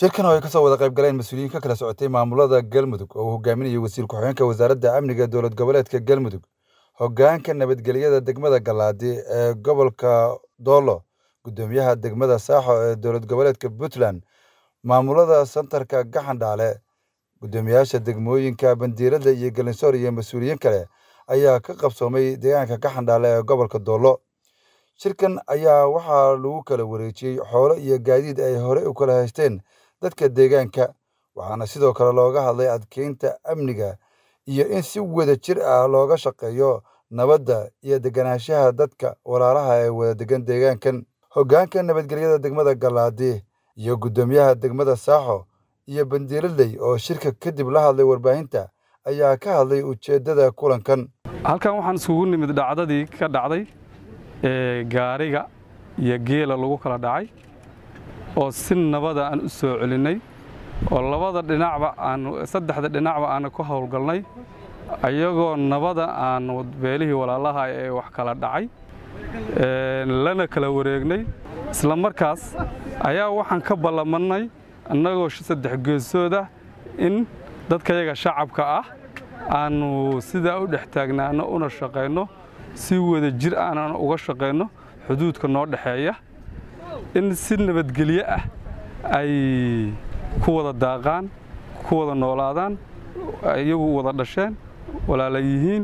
shirkan oo ay kasoo wada qayb galeen mas-uuliyiin ka kala socotay maamulada galmudug oo uu hogaaminayay wasiir ku-xigeenka wasaaradda amniga dowlad goboleedka galmudug hoggaanka nabadgelyada degmada galaadi ee gobolka doolo guddoomiyaha degmada saaxo ee dowlad goboleedka puntland maamulada santarka gaxandhaale guddoomiyaasha degmooyinka bandiiradda iyo galinsoor iyo mas-uuliyiin kale ayaa ka qabsoomay deegaanka gaxandhaale ee gobolka doolo shirkan ayaa waxaa lagu kala wareejiyey xoolo iyo gaadiid ay horey u kala haysteen dadka deegaanka waxaana sidoo kale looga hadlay adkeynta amniga iyo in si wada jir ah looga shaqeeyo nabadda iyo deganaanshaha dadka walaalaha ee wada degan deegaankan hoggaanka nabadgelyada degmada galaadi iyo guddoomiyaha degmada saaxo iyo bandiiradley oo shirka kadib la hadlay warbaahinta ayaa ka hadlay ujeeddada kulankan halkan waxaan iskugu nimid dhacdadii ka dhacday ee gaariga iyo geela lagu kala dhacay oo si nabada aan u soo celinnay oo labada dhinacba aanu saddexda dhinacba aanu ka howlgalnay ayagoo nabada aanu beelihii walaalaha ee wax kala dhacay lana kala wareegnay isla markaas ayaa waxaan ka ballamannay annagoo saddex geesoodah in dadkayaga shacabka ah aanu sidaa u dhex taagnaano una shaqayno si wada jir aanan uga shaqayno xuduudka noo dhexeeya in si nabadgelyo ah ay ku wada daaqaan ku wada noolaadaan iyagu wada dhasheen walaala yihiin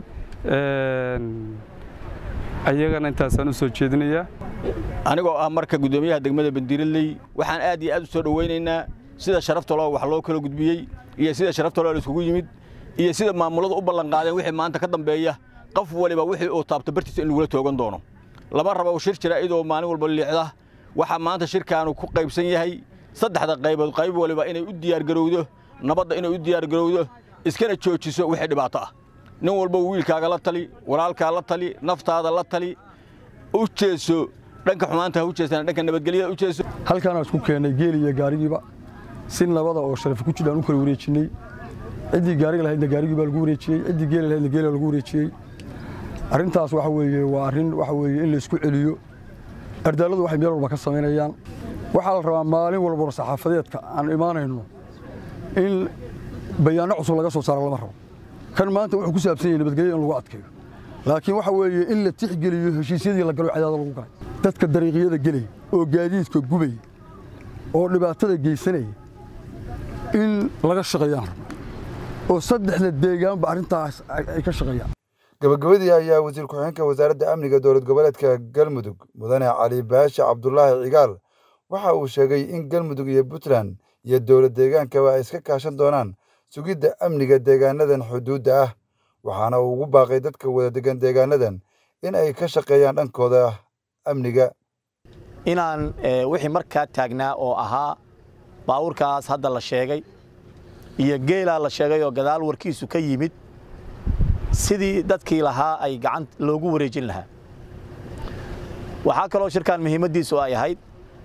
ayagana intaasaan u soo jeedinayaa anigoo ah marka guddoomiyaha degmada bandiiradley waxaan aad iyo aad u soo dhowaynaynaa sida sharaftoloo wax loo kala gudbiyey iyo sida sharaftoloo la iskugu yimid iyo sida maamuladu u ballanqaadeen wixii maanta ka dambeeya qof waliba wixii uu taabto bartiisa in lagula toogan doono lama rabo shir jira idoo maalin walba liixda waxaa maanta shirkaanu ku qaybsan yahay saddexda qaybood qayb waliba inay u diyaargarowdo nabadda inay u diyaargarowdo iskana joojiso wixii dhibaato ah nin walba wiilkaaga la tali walaalkaa la tali naftaada la tali u jeeso dhanka xumaanta ha u jeestaan dhanka nabadgelyada u jeeso halkaanaan isku keennay geeli iyo gaarigiiba si nabada oo sharafi ku jidhaan u kala wareejinnay ciddii gaariga lahaydna gaarigii baa lagu wareejiyey ciddii geeli lahaydna geela lagu wareejiyey arrintaas waxa weeye waa arrin waxa weeye in la isku celiyo ardaalladu waxay meel walba ka samaynayaan waxaa la rabaa maalin walba saxaafadeedka aan imaanayno in bayaanno cusub laga soo saaro lama rabo kan maanta wuxuu ku saabsan yahay nabadgelyo in lagu adkeeyo laakiin waxa weeye in la tixgeliyo heshiisyadii la galo cadaada lagu galay dadka dariiqyada gelaya oo gaadiidka gubaya oo dhibaatada geysanaya in laga shaqeeyaan rabno oo saddexda deegaanba arrintaas ay ka shaqeeyaan gabagabadii ayaa wasiir ku-xigeenka wasaaradda amniga dowlad goboleedka galmudug mudane cali baashe cabdulaahi cigaal waxa uu sheegay in galmudug iyo puntland iyo dowlad deegaankaba ay iska kaashan doonaan sugidda amniga deegaanadan xuduudda ah waxaana uu ugu baaqay dadka wada degan deegaanadan in ay ka shaqeeyaan dhankooda amniga inaan wixii markaa taagnaa oo ahaa baawurkaas hadda la sheegay iyo geelaa la sheegay oo gadaal warkiisu ka yimid sidii dadkii lahaa ay gacan loogu wareejin lahaa waxaa kaloo shirkan muhiimaddiisu ay ahayd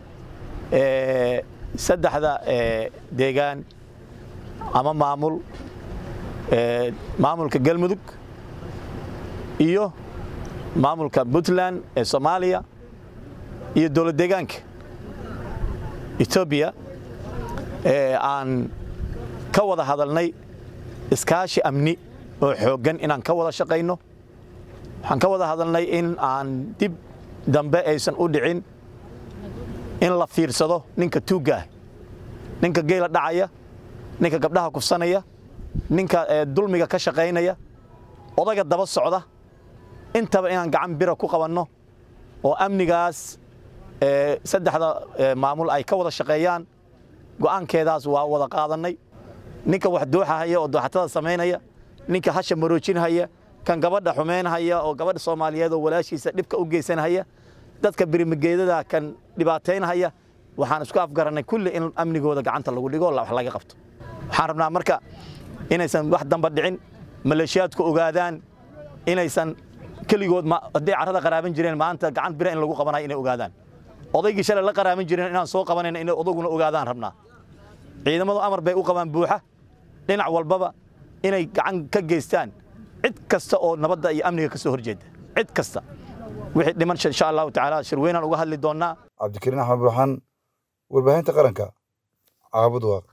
saddexda deegaan ama maamul maamulka galmudug iyo maamulka puntland ee soomaaliya iyo dowlad deegaanka etoobiya aan ka wada hadalnay iskaashi amni oo xooggan inaan ka wada shaqayno waxaan ka wada hadalnay in aan dib dambe aysan u dhicin in la fiirsado ninka tuuggaah ninka geela dhacaya ninka gabdhaha kufsanaya ninka dulmiga ka shaqaynaya odaga daba socda intaba inaan gacan bira ku qabanno oo amnigaas saddexda maamul ay ka wada shaqeeyaan go'aankeedaas waa wada qaadannay ninka wax dooxahaya oo dooxatada samaynaya ninka hasha maroojinhaya kan gabadha xumaynhaya oo gabadha soomaaliyeed oo walaashiisa dhibka u geysanhaya dadka birimigeedada kan dhibaataynhaya waxaan isku afgarannay kulli in amnigooda gacanta lagu dhigo wax laga qabto waxaan rabnaa marka inaysan wax damba dhicin maleeshiyaadku ogaadaan inaysan keligood hadday carrada qaraaban jireen maanta gacan bira in lagu qabanayo inay ogaadaan odaygii shalay la qaraaban jireen inaan soo qabanayna inay odaguna ogaadaan rabnaa ciidamadu amar bay u qabaan buuxa dhinac walbaba inay gacan ka geystaan cid kasta oo nabadda iyo amniga ka soo horjeeda cid kasta wixii dhiman insha allahu tacaala shirweynaan uga hadli doonnaa cabdikariin axmed burxan warbaahinta qaranka caabud waaq